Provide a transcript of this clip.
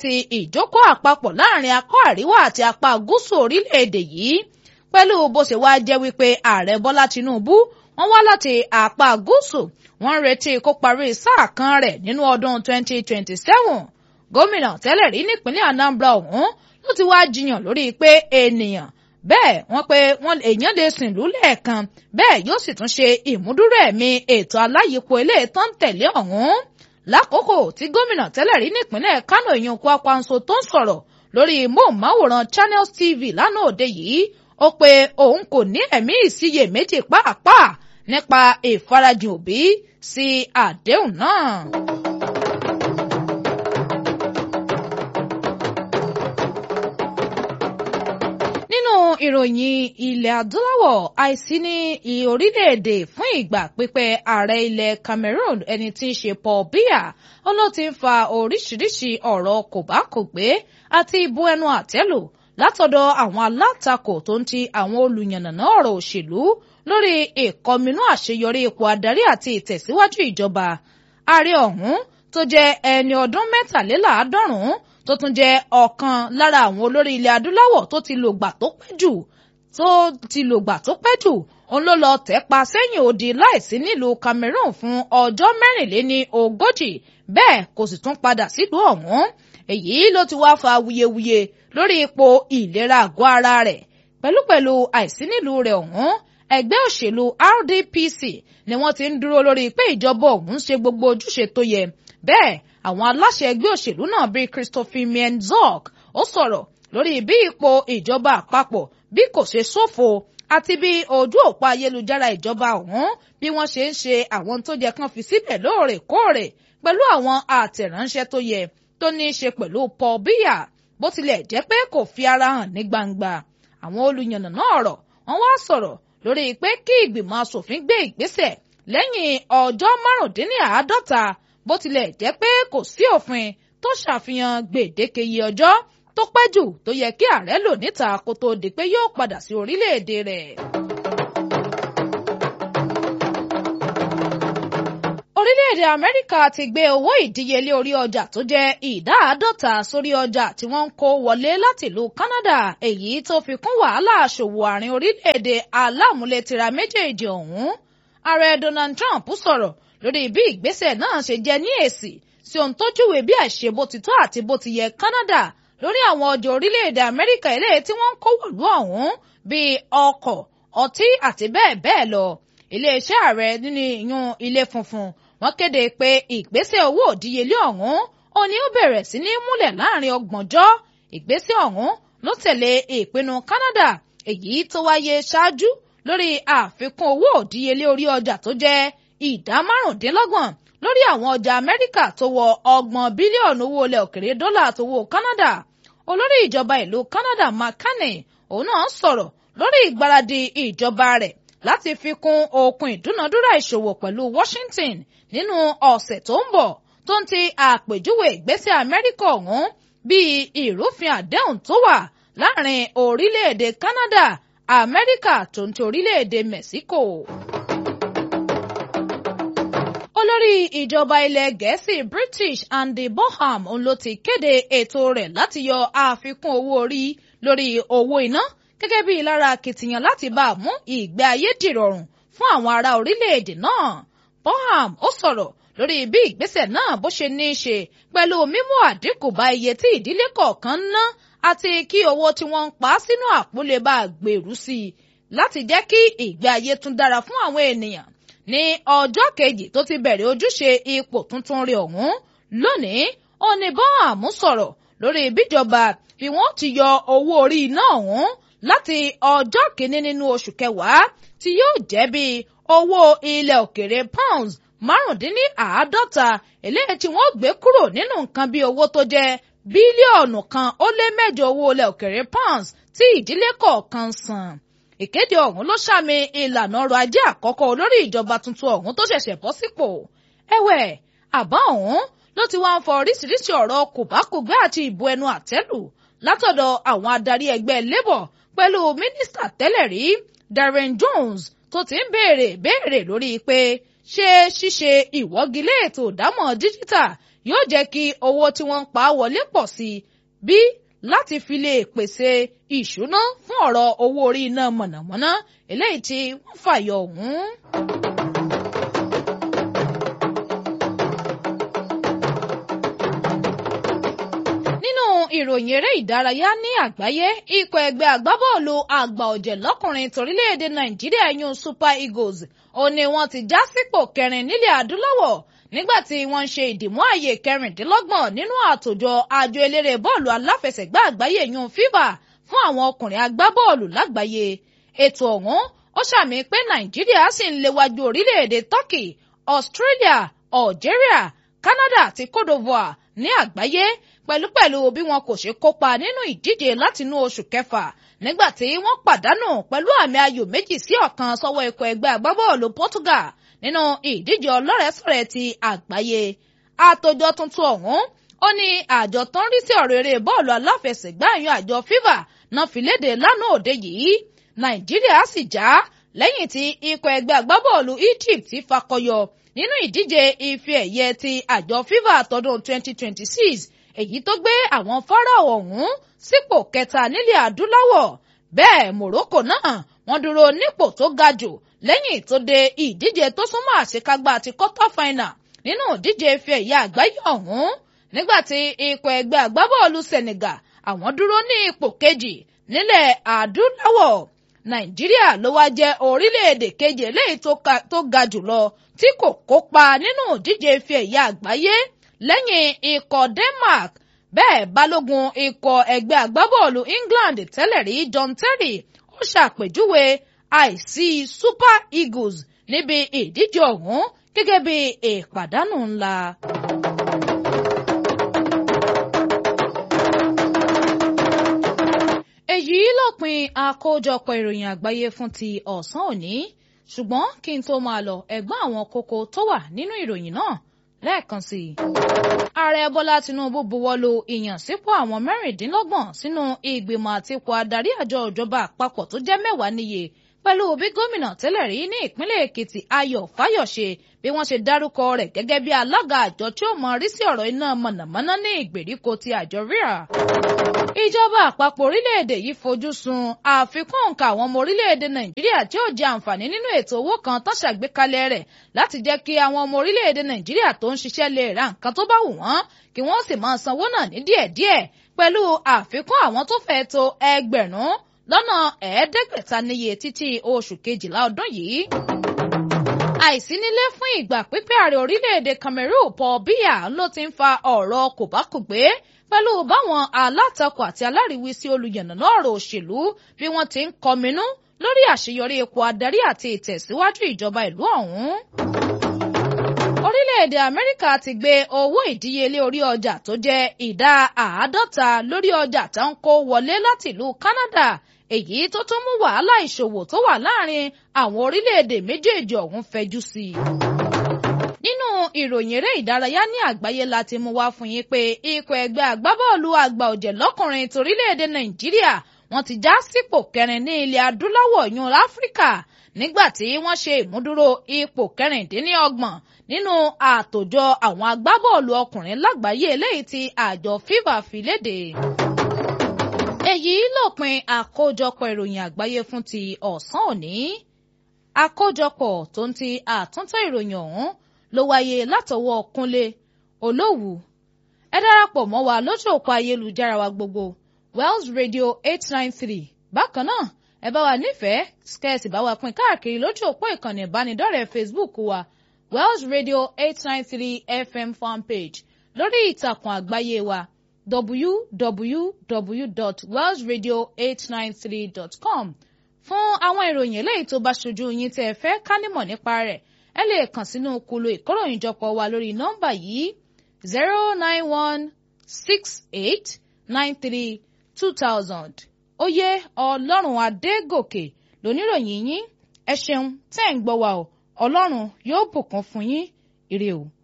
ti ìjókòó àpapọ̀ láàrin apá àríwá àti apá gúúsù orílẹ̀-èdè yìí pẹ̀lú bó ṣe wá jẹ́ wípé ààrẹ bọ́lá tinubu wọ́n wá láti apá gúúsù wọ́n ń retí kó parí sáà kan rẹ̀ nínú ọdún 2027 gómìnà tẹ́lẹ̀ rí nípínlẹ̀ anambra ọ̀hún ló ti wá jiyàn lórí pé ènìyàn bẹ́ẹ̀ wọ́n pé wọ́n èèyàn lè sìn lú lẹ́ẹ̀kan bẹ́ẹ̀ yóò sì tún ṣe ìmúdúró ẹ̀mí ètò aláyípo eléyìí tó ń tẹ̀lé ọ̀hún lákòókò tí gómìnà tẹ́lẹ̀ rí nípínlẹ̀ kánò èèyàn Kwankwaso tó ń sọ̀rọ̀ lórí móhùnmáwòrán Channels TV lánàá òde yìí ó pé òun kò ní ẹ̀mí ìsiyèméjì pàápàá nípa ìfarajìn òbí sí àdéhùn náà. nínú ìròyìn ilẹ̀ adúláwọ̀ àìsí ní orílẹ̀-èdè fún ìgbà pípẹ́ ààrẹ ilẹ̀ Cameroon ẹni tí í ṣe Paul Biya ó ló ti ń fa oríṣiríṣi ọ̀rọ̀ kòbákògbé àti ìbú ẹnu àtẹ́lù látọ̀dọ̀ àwọn alátakò tó ń ti àwọn olùyànnàná ọ̀rọ̀ òṣèlú lórí ìkọminú àṣeyọrí ipò adarí àti ìtẹ̀síwájú ìjọba ààrẹ ọ̀hún tó jẹ́ ẹni ọdún mẹ́tàléláàádọ́rùn-ún tó tún jẹ́ ọ̀kan lára àwọn olórí ilẹ̀ adúláwọ̀ tó ti lògbà tó pẹ́ jù tó ti lògbà tó pẹ́ jù òun ló lọ tẹ̀ pa sẹ́yìn odi láìsí nílùú Cameroon fún ọjọ́ mẹ́rìnléní ogójì bẹ́ẹ̀ kò sì tún padà sílùú ọ̀hún èyí ló ti wá fa wuyewuye lórí ipò ìlera àgọ́ ara rẹ̀ pẹ̀lúpẹ̀lú àìsí nílùú rẹ̀ ọ̀hún ẹgbẹ́ òṣèlú RDPC ni wọ́n ti ń dúró lórí pé ìjọba ọ̀hún ṣe gbogbo ojúṣe tó yẹ bẹ́ẹ̀ àwọn aláṣẹ ẹgbẹ́ òṣèlú náà bíi Christopher Mienzog ó sọ̀rọ̀ lórí bí ipò ìjọba àpapọ̀ bí kò ṣe ṣòfò àti bí ojú òpó ayélujára ìjọba ọ̀hún bí wọ́n ṣe ń ṣe àwọn tó yẹ kán fi síbẹ̀ lóòrèkóòrè pẹ̀lú àwọn àtẹ̀ránṣẹ́ tó yẹ tó ní í ṣe pẹ̀lú Paul Biya bó tilẹ̀ jẹ́ pé kò fi ara hàn ní gbangba àwọn olùyànnàná ọ̀rọ̀ wọ́n wá sọ̀rọ̀ lórí pé kí ìgbìmọ̀ asòfin gbé ìgbésẹ̀ lẹ́yìn ọjọ́ márùndínláàádọ́ta bó tilẹ̀ jẹ́ pé kò sí òfin tó ṣàfihàn gbèdéke iye ọjọ́ tó pẹ́ jù tó yẹ kí ààrẹ lò níta kó tó di pé yóò padà sí orílẹ̀-èdè rẹ̀. orílẹ̀-èdè amẹ́ríkà ti gbé owó ìdíyelé orí ọjà tó jẹ́ ìdá àádọ́ta sórí ọjà tí wọ́n ń kó wọlé láti ìlú Canada èyí tó fi kún wàhálà àṣòwò àárín orílẹ̀-èdè aláàmúlétira méjèèjì ọ̀hún ààrẹ Donald Trump sọ̀rọ̀ lórí bí ìgbésẹ̀ náà ṣe jẹ́ ní èsì sí ohun tó júwe bí àìṣe bó ti tó àti bó ti yẹ Canada lórí àwọn ọjà orílẹ̀-èdè amẹ́ríkà eléyìí tí wọ́n ń kó wọ̀lú ọ̀hún bíi ọkọ̀ ọtí àti bẹ́ẹ̀ bẹ́ẹ̀ lọ iléeṣẹ́ ààrẹ nínú ìyún ilé funfun wọ́n kéde pé ìgbésẹ̀ owó òdíyelé ọ̀hún ó ní ó bẹ̀rẹ̀ sí ní múlẹ̀ láàrin ọgbọ̀njọ́ ìgbésẹ̀ ọ̀hún ló tẹ̀lé ìpinnu Canada èyí tó wáyé ṣáájú lórí àfikún owó òdíyelé orí ọjà tó jẹ́ ìdá márùndínlọ́gbọ̀n lórí àwọn ọjà Amẹ́ríkà tó wọ ọgbọ̀n bílíọ̀nù owó ilẹ̀ òkèrè dọ́là tó wọ Canada olórí ìjọba ìlú Canada Mark Carney òun náà sọ̀rọ̀ lórí ìgbáradì ìjọba rẹ̀ láti fi kún okùn ìdúnadúrà ìṣòwò pẹ̀lú Washington nínú ọ̀sẹ̀ tó ń bọ̀ tó ń ti àpèjúwe ìgbésẹ̀ Amẹ́ríkà ọ̀hún bíi ìrúfin àdéhùn tó wà láàrin orílẹ̀-èdè Canada Amẹ́ríkà tó ń ti orílẹ̀-èdè Mexico. olórí ìjọba ilẹ̀ gẹ̀ẹ́sì British Andy Bonham òun ló ti kéde ètò rẹ̀ láti yọ àfikún owó orí lórí owó iná gẹ́gẹ́ bí lára akitiyan láti bá a mú ìgbé ayé dìrọ̀rùn fún àwọn ará orílẹ̀-èdè náà. Bonham ó sọ̀rọ̀ lórí bí ìgbésẹ̀ náà bó ṣe ní í ṣe pẹ̀lú mímú àdínkù bá iye tí ìdílé kọ̀ọ̀kan ń ná àti kí owó tí wọ́n ń pa sínú àpò lè bá a gbèrú sí i láti jẹ́ kí ìgbé ayé tún dára fún àwọn ènìyàn. ní ọjọ́ kejì tó ti bẹ̀rẹ̀ ojúṣe ipò tuntun rẹ̀ ọ̀hún lónìí ó ní Bonham sọ̀rọ̀ lórí bíjọba bí wọ́n ti yọ owó orí iná ọ̀hún láti ọjọ́ kìíní nínú oṣù kẹwàá tí yóò jẹ́ bí owó ilẹ̀ òkèrè pounds márùndínláàádọ́ta eléyìí tí wọ́n gbé kúrò nínú nǹkan bí owó tó jẹ́ bílíọ̀nù kan ó lé mẹ́jọ owó ilẹ̀ òkèrè pounds tí ìdílé kọ̀ọ̀kan san. ìkéde ọ̀hún ló ṣàmì ìlànà ọrọ̀ ajé àkọ́kọ́ olórí ìjọba tuntun ọ̀hún tó ṣẹ̀ṣẹ̀ bọ́ sípò. ẹ̀wẹ̀ àbá ọ̀hún ló ti wá ń fọ oríṣiríṣi ọ̀rọ̀ kòbákùgbé àti ìbò ẹnu àtẹ́lù látọ̀dọ̀ àwọn adarí ẹgbẹ́ labour pẹ̀lú mínísítà tẹ́lẹ̀ rí Darren Jones tó ti ń béèrè béèrè lórí pé ṣé ṣíṣe ìwọ́gilé ètò ìdámọ̀ díjítà yóò jẹ́ kí owó tí wọ́n ń pa wọlé pọ̀ sí i bí láti fi lè pèsè ìṣúná fún ọ̀rọ̀ owó orí iná mọ̀nàmọ́ná eléyìí tí wọ́n fàyọ ọ̀hún. nínú ìròyìn eré ìdárayá ní àgbáyé ikọ̀ ẹgbẹ́ agbábọ́ọ̀lù àgbà ọ̀jẹ̀ lọ́kùnrin torílẹ̀-èdè nàìjíríà yún super eagles ó ní wọ́n ti já sípò kẹrin nílẹ̀ adúláwọ̀ nígbà tí wọ́n ń ṣe ìdìmú ààyè kẹrìndínlọ́gbọ̀n nínú àtòjọ àjọ eléré bọ́ọ̀lù aláfẹsẹ̀gbá àgbáyé yún fifa fún àwọn ọkùnrin agbábọ́ọ̀lù lágbàáyé ètò ọ̀hún ó ṣàmì pé nàìjíríà sì ń léwájú orílẹ̀-èdè turkey australia algeria canada àti cote divoire ní àgbáyé pẹ̀lúpẹ̀lú bí wọn kò ṣe kópa nínú ìdíje látinú oṣù kẹfà nígbà tí wọ́n pàdánù pẹ̀lú àmì ayò méjì sí ọ̀kan sọ́wọ́ ikọ̀ ẹgbẹ́ agbábọ́ọ̀lù Portugal nínú ìdíje ọlọ́rẹ̀ẹ́sọ̀rẹ́ ti àgbáyé àtòjọ tuntun ọ̀hún ó ní àjọ tó ń rí sí ọ̀rọ̀ eré bọ́ọ̀lù aláfẹsẹ̀gbá yan àjọ FIFA náà fi léde lánàá òde yìí Nàìjíríà sì já lẹ́yìn tí ikọ̀ ẹgbẹ́ agbábọ́ọ̀lù Egypt fakọyọ nínú ìdíje ife ẹ̀yẹ ti àjọ FIFA tọdún 2026 èyí tó gbé àwọn fáráò ọ̀hún sípò kẹta nílẹ̀ adúláwọ̀ bẹ́ẹ̀ Morocco náà wọ́n dúró nípò tó ga jù lẹ́yìn tó dé ìdíje tó súnmọ́ àṣekágbá àti quarter final nínú ìdíje ife ẹ̀yẹ àgbáyé ọ̀hún nígbà tí ikọ̀ ẹgbẹ́ agbábọ́ọ̀lù Senegal àwọn dúró ní ipò kejì nílẹ̀ adúláwọ̀ Nàìjíríà ló wá jẹ́ orílẹ̀-èdè kejì eléyìí tó ga jùlọ tí kò kópa nínú ìdíje ife ẹ̀yẹ àgbáyé lẹ́yìn ikọ̀ Denmark bẹ́ẹ̀ balógun ikọ̀ ẹgbẹ́ agbábọ́ọ̀lù England tẹ́lẹ̀ rí John Terry ó ṣàpèjúwe àìsí Super Eagles níbi ìdíje ọ̀hún gẹ́gẹ́ bí ìpàdánù ńlá. èyí lópin àkójọpọ̀ ìròyìn àgbáyé fún ti ọ̀sán òní ṣùgbọ́n kí n tó máa lọ ẹ̀gbọ́n àwọn kókó tó wà nínú ìròyìn náà lẹ́ẹ̀kan sí i. ààrẹ bọ́lá tinubu buwọ́lu ìyànsípò àwọn mẹ́rìndínlọ́gbọ̀n sínú ìgbìmọ̀ àtipò adarí àjọ ìjọba àpapọ̀ tó jẹ́ mẹ́wàá níye pẹ̀lú bí gómìnà tẹ́lẹ̀ rí ní ìpínlẹ̀ èkìtì ayọ̀ fáyọ̀ṣe bí wọ́n ṣe dárúkọ rẹ̀ gẹ́gẹ́ bí alága àjọ tí ó mọ rí sí ọ̀rọ̀ iná mọ̀nàmọ́ná ní ìgbèríko ti àjọ ríra. ìjọba àpapọ̀ orílẹ̀-èdè yìí fojú sun àfikún nǹka àwọn ọmọ orílẹ̀-èdè nàìjíríà tí ó jẹ àǹfààní nínú ètò owó kan tó ṣàgbékalẹ̀ rẹ̀ láti jẹ́ kí àwọn ọmọ orílẹ̀-èdè nàìjíríà tó ń ṣiṣẹ́ lè ra nǹkan tó bá wù wọ́n kí wọ́n sì máa sanwó náà ní díẹ̀díẹ̀ pẹ̀lú àfikún àwọn tó fẹ́ tó ẹgbẹ̀rún lọ́nà ẹ̀ẹ́dẹ́gbẹ̀ta níye títí oṣù kejìlá ọdún yìí. àìsí nílé fún ìgbà pípẹ́ ààrẹ orílẹ̀-èdè Cameroon Paul Biya ló ti ń fa ọ̀rọ̀ kòbákùgbé pẹ̀lú báwọn alátakò àti aláriwísí olùyànnàná ọ̀rọ̀ òṣèlú bí wọ́n ti ń kọminú lórí àṣeyọrí ipò adarí àti ìtẹ̀síwájú ìjọba ìlú ọ̀hún. orílẹ̀-èdè Amẹ́ríkà ti gbé owó ìdíyelé orí ọjà tó jẹ́ ìdá àádọ́ta lórí ọjà tó ń kó wọlé láti ìlú Canada èyí tó tún mú wàhálà ìṣòwò tó wà láàrin àwọn orílẹ̀-èdè méjèèjì ọ̀hún fẹjú sí i. nínú ìròyìn eré ìdárayá ní àgbáyé láti mú wá fún yín pé ikọ̀ ẹgbẹ́ agbábọ́ọ̀lù àgbà ọ̀jẹ̀ lọ́kùnrin torílẹ̀-èdè Nàìjíríà wọ́n ti já sípò kẹrin ní ilẹ̀ adúláwọ̀ yún Áfíríkà nígbà tí wọ́n ṣe ìmúdúró ipò kẹrìndínlọ́gbọ̀n nínú àtòjọ àwọn agbábọ́ọ̀lù ọkùnrin lágbàáyé eléyìí tí àjọ FIFA fi léde èyí lópin àkójọpọ̀ ìròyìn àgbáyé fún ti ọ̀sán òní àkójọpọ̀ tó ń ti àtúntò ìròyìn ọ̀hún ló wáyé látọwọ́ Kúnlé Olówù ẹ darapọ̀ mọ́ wa lójú òpó ayélujára wa gbogbo Wells Radio eight nine three bákan náà ẹ bá wa nífẹ̀ẹ́ skẹ́ẹ̀sì bá wa pín káàkiri lójú òpó ìkànnì ìbánidọ́rẹ̀ẹ́ Facebook wa Wells Radio eight nine three FM fanpage lórí ìtàkùn àgbáyé wa www.wellsradio893.com fún àwọn ìròyìn eléyìí tó bá ṣojú yín tẹ́ ẹ fẹ́ ká nímọ̀ nípa rẹ̀ ẹ lè kàn sínú kulu ìkóròyìnjọpọ̀ wa lórí nọ́mbà yìí zero nine one six eight nine three two thousand oyè ọlọ́run adégòkè lóníròyìn yín ẹ ṣeun tẹ́ ń gbọ́ wa o ọlọ́run yóò bùkún fún yín ire o.